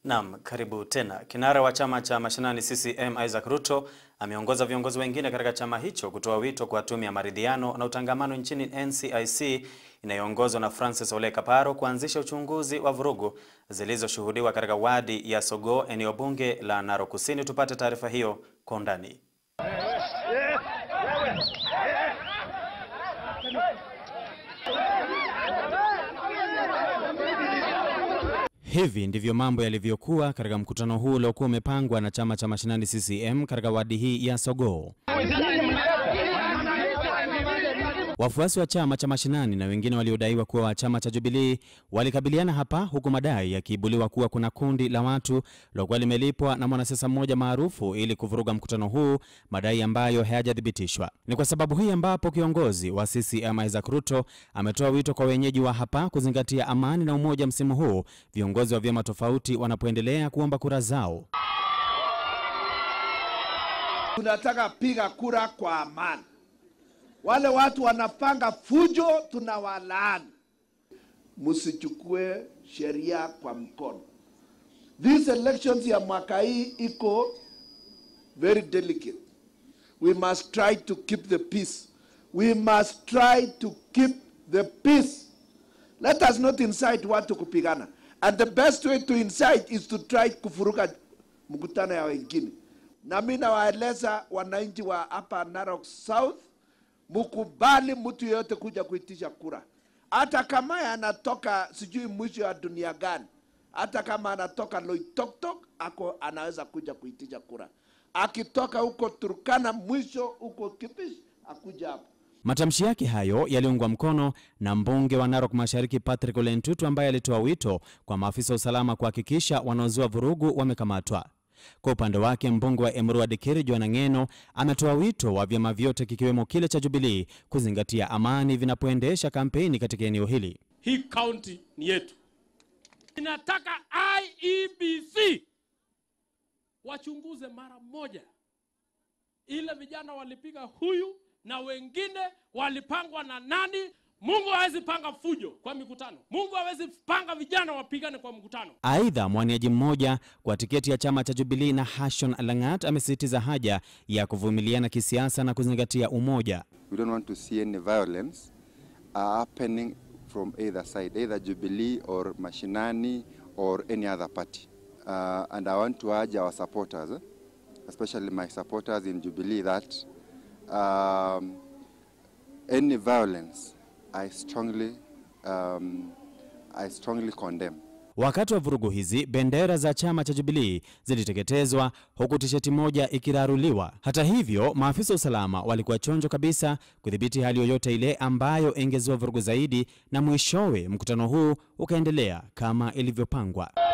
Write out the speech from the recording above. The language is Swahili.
Naam, karibu tena. Kinara wa chama cha mashinani CCM Isaac Ruto ameongoza viongozi wengine katika chama hicho kutoa wito kwa tume ya maridhiano na utangamano nchini NCIC inayoongozwa na Francis Ole Kaparo kuanzisha uchunguzi wa vurugu zilizoshuhudiwa katika wadi ya Sogoo, eneo bunge la Narok Kusini. Tupate taarifa hiyo kwa undani. Hivi ndivyo mambo yalivyokuwa katika mkutano huu uliokuwa umepangwa na chama cha mashinani CCM katika wadi hii ya Sogoo. Wafuasi wa chama cha mashinani na wengine waliodaiwa kuwa wa chama cha Jubilee walikabiliana hapa, huku madai yakiibuliwa kuwa kuna kundi la watu lilokuwa limelipwa na mwanasiasa mmoja maarufu ili kuvuruga mkutano huu, madai ambayo hayajathibitishwa. Ni kwa sababu hii ambapo kiongozi wa CCM Isaac Ruto ametoa wito kwa wenyeji wa hapa kuzingatia amani na umoja msimu huu, viongozi wa vyama tofauti wanapoendelea kuomba kura zao. Tunataka piga kura kwa amani. Wale watu wanapanga fujo, tunawalaani. Msichukue sheria kwa mkono. These elections ya mwaka hii iko very delicate. We must try to keep the peace. We must try to keep the peace. Let us not incite watu kupigana. And the best way to incite is to try kufuruka mkutano ya wengine. Na mimi nawaeleza wananchi wa hapa Narok South mukubali mtu yeyote kuja kuitisha kura, hata kama anatoka sijui mwisho wa dunia gani, hata kama anatoka Loitoktok ako anaweza kuja kuitisha kura. Akitoka huko Turkana mwisho huko Kipish akuja hapo. Matamshi yake hayo yaliungwa mkono na mbunge wa Narok Mashariki Patrick Ole Ntutu ambaye alitoa wito kwa maafisa wa usalama kuhakikisha wanaozua vurugu wamekamatwa. Kwa upande wake mbunge wa Emurua Dikirr Joanna Ng'eno ametoa wito wa vyama vyote kikiwemo kile cha Jubilee kuzingatia amani vinapoendesha kampeni katika eneo hili. Hii kaunti ni yetu. Inataka IEBC wachunguze mara moja ile vijana walipiga huyu na wengine walipangwa na nani. Mungu hawezi panga fujo kwa mikutano. Mungu hawezi panga vijana wapigane kwa mkutano. Aidha, mwaniaji mmoja kwa tiketi ya chama cha Jubilee na Hashon Langat amesisitiza haja ya kuvumiliana kisiasa na kuzingatia umoja. We don't want to see any violence uh, happening from either side, either Jubilee or Mashinani or any other party. Uh, and I want to urge our supporters, eh, especially my supporters in Jubilee, that um, any violence I strongly, um, I strongly condemn. Wakati wa vurugu hizi, bendera za chama cha Jubilee ziliteketezwa huku tisheti moja ikiraruliwa. Hata hivyo, maafisa wa usalama walikuwa chonjo kabisa kudhibiti hali yoyote ile ambayo ingezua vurugu zaidi, na mwishowe mkutano huu ukaendelea kama ilivyopangwa.